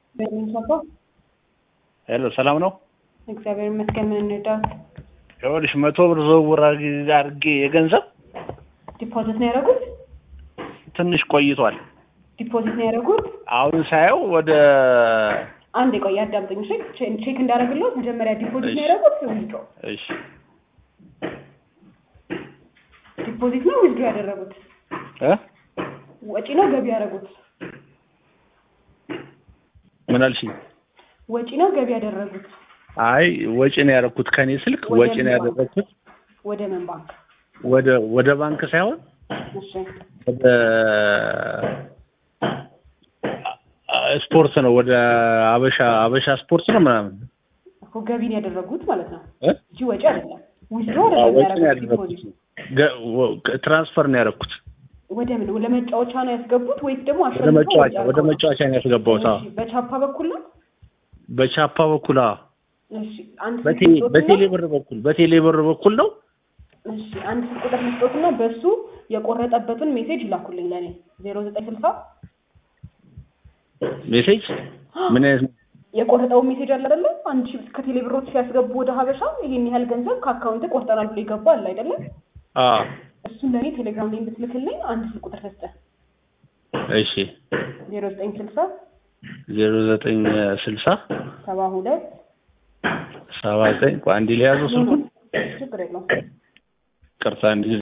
በሚንሰፋ ሄሎ ሰላም ነው? እግዚአብሔር ይመስገን። ምን እንርዳት? ይኸውልሽ መቶ ብር ዝውውር አድርጌ የገንዘብ ዲፖዚት ነው ያደረጉት? ትንሽ ቆይቷል። ዲፖዚት ነው ያደረጉት? አሁን ሳየው ወደ አንድ የቆየ አዳምጠኝ። እሺ ቼክ እንዳደረግለው መጀመሪያ ዲፖዚት ነው እሺ። ያደረጉት? ዊዝድሮ እሺ ዲፖዚት ነው ዊዝድሮ ያደረጉት? እ ወጪ ነው ገቢ ያደረጉት? ምን አልሽኝ? ወጪ ነው ገቢ ያደረጉት? አይ ወጪ ነው ያደረኩት ከኔ ስልክ ወደ ወጪ ነው ምን ባንክ? ያደረኩት ወደ ምን ባንክ? ወደ ወደ ባንክ ሳይሆን እሺ ወደ ስፖርት ነው ወደ አበሻ አበሻ ስፖርት ነው ምናምን እኮ ገቢን ያደረጉት ማለት ነው እ እንጂ ወጪ አይደለም። ዊዝድሮ አዎ፣ አይደለም ወጪ ነው ያደረጉት ያደረኩት ዲፖዚት። ገ- ወ- ትራንስፈር ነው ያደረኩት ወደ ምን ወደ መጫወቻ ነው ያስገቡት ወይስ ደግሞ ወደ አሸንፈው መጫወቻ ወጪ ወደ አድርገው ነው? መጫወቻ ነው ያስገባሁት። አዎ እሺ፣ በቻፓ በኩል ነው? በቻፓ በኩል አዎ እሺ አንድ ስልክ በቴ- ልስጦትና- በቴሌ ብር በኩል በቴሌ ብር በኩል ነው እሺ አንድ ስልክ ቁጥር ልስጦትና በሱ የቆረጠበትን ሜሴጅ ይላኩልኝ ለእኔ ዜሮ ዘጠኝ ስልሳ ሜሴጅ ምን አይነት የቆረጠው ሜሴጅ አለ አይደለ? አንድ ሺህ ከቴሌ ብሮች ሲያስገቡ ወደ ሀበሻ ይሄን ያህል ገንዘብ ከአካውንት ቆርጠናል ብሎ ይገባ አለ አይደለም? አዎ እሱን ለእኔ ቴሌግራም ላይ እንድትልክልኝ አንድ ስልክ ቁጥር ሰጠ እሺ ዜሮ ዘጠኝ ስልሳ ዜሮ ዘጠኝ ስልሳ ሰባ ሁለት ሰባ ዘጠኝ ቆይ አንዴ ሊያዘው ስልኩን ችግር የለውም ቅርታ አንድ ጊዜ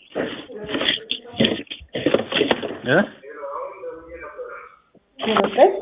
እ ዜሮ ዘጠኝ